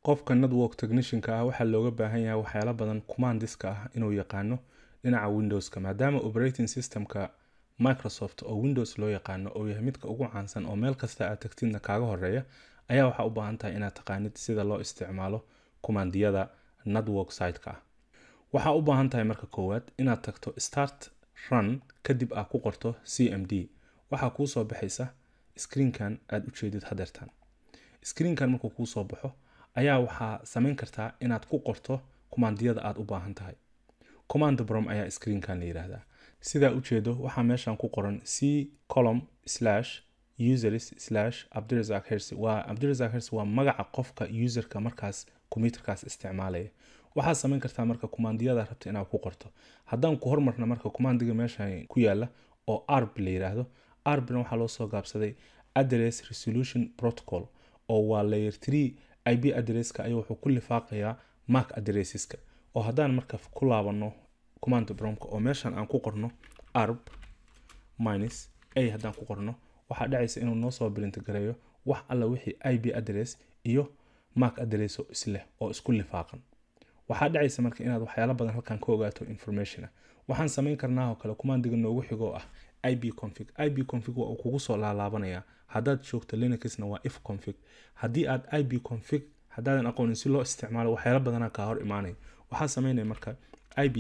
qofka network technicianka ah waxaa looga baahan yahay waxyaalo badan commandiska ah inuu yaqaano dhinaca windowska maadaama operating systemka microsoft oo windows loo yaqaano oo yahay midka ugu caansan oo meel kasta aad tagtidna kaaga horeeya ayaa waxaa u baahan tahay inaad taqaanid sida loo isticmaalo kumaandiyada network siteka ah waxaa u baahan tahay marka koowaad inaad tagto start run kadib aad ku qorto c m d waxaa kuu soo baxaysa screenkan aad ujeedid hadeertan screenkan markuu kuu soo baxo ayaa waxaa samayn kartaa inaad ku qorto kumaandiyada aad u baahan tahay command brom ayaa screenkan la yidhaahdaa sidaa ujeedo waxaa meeshan ku qoran c column slash users slash abdirazak hersi waa abdirazak hersi waa magaca qofka userka markaas computerkaas isticmaalaya waxaad samayn kartaa marka kumaandiyada rabta inaad ku qorto haddaan ku hormarna marka kumaandiga meeshan ku yaala oo arb la yiraahdo arbna waxaa loo soo gaabsaday address resolution protocol oo waa layer three ip addresska ayuu wuxuu ku lifaaqayaa mark addresseska oo haddaan marka ku laabano command bromka oo meeshan aan ku qorno arb minus a haddaan ku qorno waxaa dhacaysa inuu noo soo bilinta gareeyo wax alla wixii ip address iyo mark address oo isleh oo isku lifaaqan waxaa dhacaysa marka inaad waxyaalo badan halkan ka ogaato information ah waxaan samayn karnaa oo kale kumaandiga noogu xigoo ah ib config ib config waa uu kugu soo laalaabanaya haddaad joogto linuxna waa if config haddii aad ib config haddaadan aqoonin si loo isticmaalo waxyaalo badanaa kaa hor imaanaya waxaa samaynaya marka ib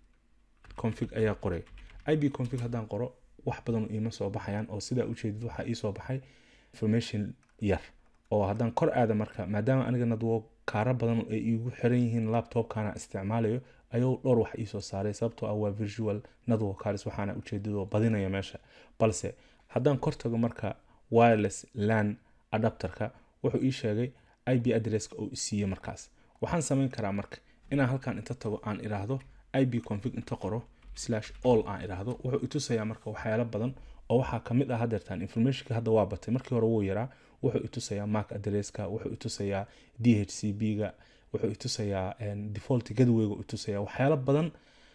config ayaa qoray ib config haddaan qoro wax badan iima soo baxayaan oo sidaa ujeedid waxaa iisoo baxay information yar oo haddaan kor aada marka maadaama aniga nadwo kaara badan ay iigu xiran yihiin laptopkana isticmaalayo ayuu dhowr wax iisoo saaray sababtoo ah waa visual network cards waxaana ujeedadoo badinaya meesha balse haddaan kor tago marka wireless lan adapterka wuxuu ii sheegay ib addresska oo isiiye markaas waxaan samayn karaa marka inaan halkan inta tago aan iraahdo ib config inta qoro slash all aan iraahdo wuxuu itusayaa marka waxyaalo badan oo waxaa kamid ah hadeertan informationka hadda waa batay markii hore wuu yaraa wuxuu itusayaa mark addresska wuxuu itusayaa d h c b ga wuxuu itusayaa default gadweyga itusaya waxyaalo badan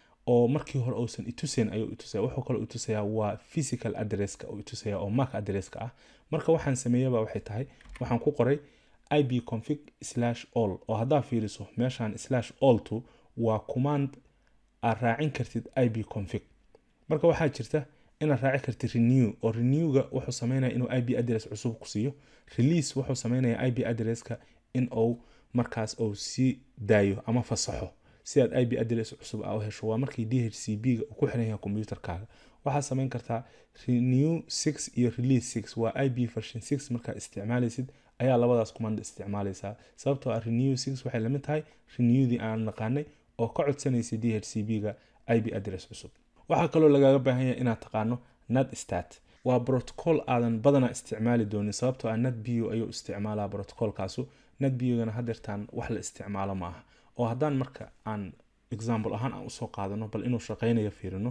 oo markii hore uusan itusayn ayuu itusaya wuxuu kaloo itusayaa waa physical addresska oo itusaya oo mark addresska ah marka waxaan sameeyaba waxay tahay waxaan ku qoray ib config slash all oo haddaa fiiriso meeshan slash all to waa command aad raacin kartid ib config marka waxaa jirta inaad raaci kartid renew oo renewga wuxuu sameynaya inuu ib address cusub ku siiyo release wuxuu sameynaya ib addresska in uu markaas uu sii daayo ama fasaxo si aad ib address cusub aa u hesho waa markii d h c b ga uu ku xiran yahay computerkaaga waxaad samayn kartaa renew six iyo release six waa ib version six markaa isticmaalaysid ayaa labadaas command isticmaalaysaa sababtoo ah renew six waxay lamid tahay renewdii aan naqaanay oo ka codsanaysa d h c b ga ib address cusub waxaa kaloo lagaaga baahan yahay inaad taqaano nad stat waa protocol aadan badanaa isticmaali doonin sababtoo ah nad bio ayuu isticmaalaa protocolkaasu nad biogana hadeertaan wax la isticmaalo ma aha oo haddaan marka aan example ahaan aan usoo qaadano bal inuu shaqeynayo fiirino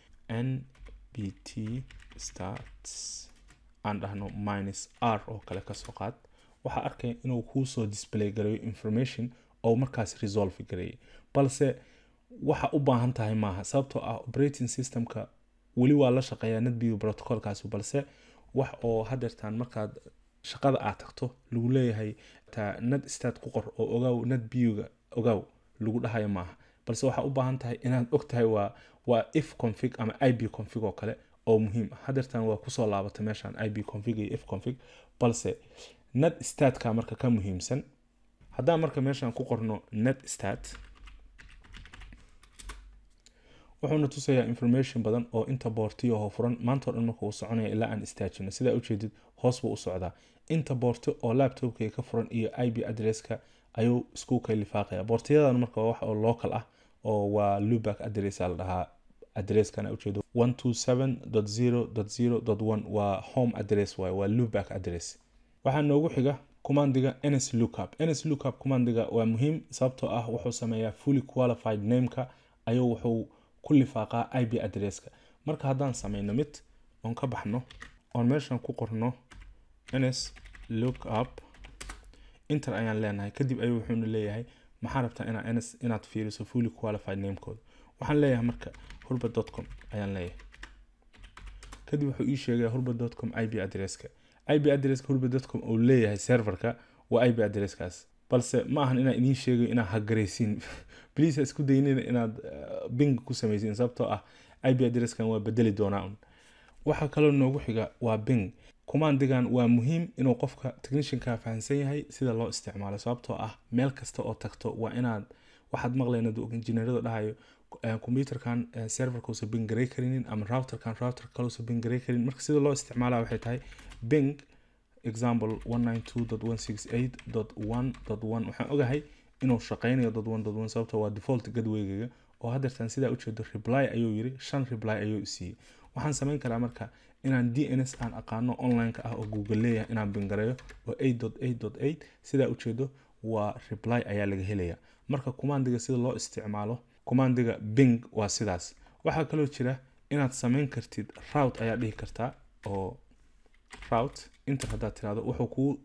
n b t stats aan dhahno minus r oo kale kasoo qaad waxaa arkaya inuu kuusoo display gareeyo information oo markaas resolve gareeyay balse waxa u baahan tahay maaha sababtoo ah operating systemka weli waa la shaqeeyaa netbio protocolkaasi balse wax oo hadeertaan markaad shaqada aad tagto lagu leeyahay taa net stat ku qor oo ogaaw net bioga ogaaw lagu dhahayo maaha balse waxaa u baahan tahay inaad og tahay waa waa if config ama ib config oo kale oo muhiim ah hadeertaan waa kusoo laabatay meeshan ib config iyo if config balse net statka marka ka muhiimsan haddaan marka meeshan ku qorno net stat wuxuuna tusayaa information badan oo inta boortiyo oo furan maanta o dhan marka uu soconaya ilaa aan istaajino sidaa ujeedid hoos buu u socdaa inta boorti oo laptopkay ka furan iyo ib addresska ayuu isku kay lifaaqaya boortiyadan marka waa wax oo local ah oo waa luback address la dhahaa addresskana ujeedo one two seven dot zero dot zero dot one waa home address waay waa luback address waxaa noogu xiga commandiga ns lookup ns lookup commandiga waa muhiim sababtoo ah wuxuu sameeyaa fully qualified nameka ayuu wuxuu ku lifaaqaa ib addresska marka haddaan sameyno mid oon ka baxno oon meeshan ku qorno ns lookup inter ayaan leenahay kadib ayuu wuxuuna leeyahay maxaa rabtaa inaa ns inaad fiiriso fully qualified namekooda waxaan leeyahay marka hurba com ayaan leeyahay kadib wuxuu ii sheegaya hurba com ib addresska ib addresska hurba com uu leeyahay serverka waa ib addresskaas balse ma ahan inaan idiin sheegayo inaad hagaraysiin bliis ha isku daynina inaad bing ku samaysiin sababtoo ah ip addresskan waa bedeli doonaa un waxaa kaloo noogu xiga waa bing commandigan waa muhiim inuu qofka technicianka fahamsan yahay sida loo isticmaalo sababtoo ah meel kasta oo tagto waa inaad waxaad maqlayna injineerada dhahayo computerkan serverkausa bing garay karinin ama routerkan router kalusa bing garay karin marka sida loo isticmaala waxay tahay bing example waxaan ogahay inuu shaqeynayo sababto waa default gadweygayga oo hadeertan sidaa ujeedo reply ayuu yiri shan reply ayuu siiyey waxaan sameyn karaa marka inaan d n s aan aqaano onlineka ah oo google leeyahay inaan bingareeyo oo sidaa ujeedo waa reply ayaa laga helaya marka commandiga sida loo isticmaalo commandiga bing waa sidaas waxaa kaloo jira inaad sameyn kartid rout ayaa dhihi kartaa oo rout inter haddaad tirahdo wuxuu kuu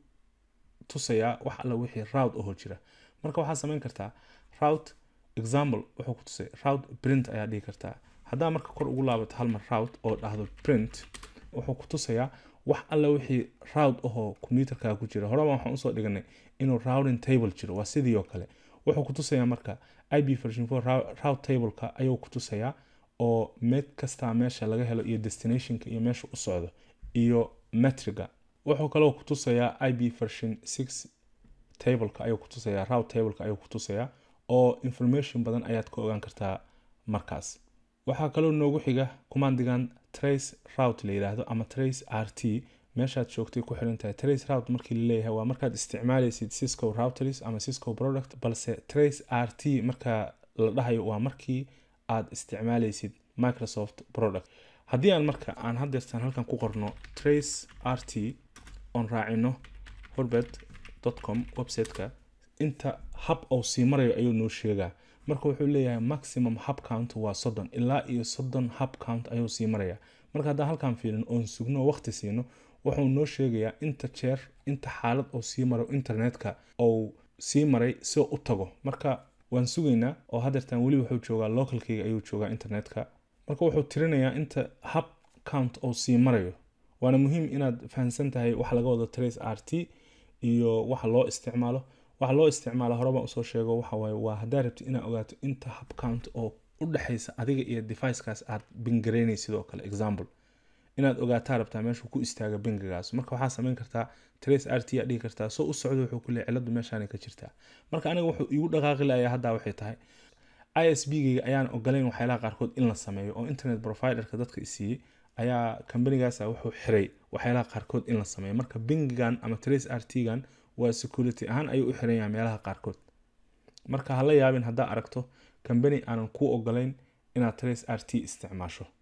tusayaa wax alla wixii rout ahoo jira marka waxaad sameyn kartaa rout example wuxuu ku tusay rout print ayaa dhihi kartaa haddaa marka kor ugu laabato hal mar rout oo dhahdo print wuxuu ku tusayaa wax alla wixii rout ahoo computerkaa ku jira horeba waxaan usoo dhiganay inuu routing table jiro waa sidii oo kale wuxuu ku tusayaa marka ib version four rout tableka ayuu ku tusayaa oo med kastaa meesha laga helo iyo destinationka iyo meesha u socdo iyo metriga wuxuu kaloo ku tusayaa ib version six tableka ayuu ku tusayaa rout tableka ayuu ku tusayaa oo information badan ayaad ka ogaan kartaa markaas waxaa kaloo noogu xiga commandigan trace rout la yidhaahdo ama trace r t meeshaad joogtay ku xiran tahay trace rout markii laleeyahay waa markaad isticmaalaysid cisco routers ama cisco product balse trace r t marka la dhahayo waa markii aad isticmaalaysid microsoft product haddii aan marka aan hadeertaan halkan ku qorno trace r t oon raacino horbet com websiteka inta hab ou sii marayo ayuu noo sheegaa marka wuxuu leeyahay maximum hub count waa soddon ilaa iyo soddon hub count ayuu sii maraya marka haddaan halkaan fiilin oon sugno waqti siino wuxuu noo sheegayaa inta jeer inta xaalad oo sii maro internetka ou sii maray si u tago marka waan sugaynaa oo hadeertaan weli wuxuu joogaa localkeyga ayuu joogaa internetka marka wuxuu tirinayaa inta hub count ou sii marayo waana muhiim inaad fahamsan tahay waxa laga wado trace r t iyo waxa loo isticmaalo waxa loo isticmaala horeba usoo sheego waxawaaye waa haddaa rabtid inaad ogaato inta hub count oo u dhexaysa adiga iyo devicekaas aad bingareynay sidoo kale example inaad ogaataa rabtaa meeshuu ku istaaga bingigaas marka waxaa sameyn kartaa trace r t aa dhihi kartaa soo u socdo wuxuu ku leey ciladu meeshaanay ka jirtaa marka aniga wuxuu iigu dhaqaaqi layaa haddaa waxay tahay i s b gayga ayaan ogolayn waxyaalaha qaarkood in la sameeyo oo internet providerka dadka isiiyey ayaa kambanigaasa wuxuu xiray waxyaalaha qaarkood in la sameeyo marka bingigan ama trace r t gan waa security ahaan ayuu u xiran yahay meelaha qaarkood marka hala yaabin haddaa aragto kambani aanan kuu ogolayn inaad trace r t isticmaasho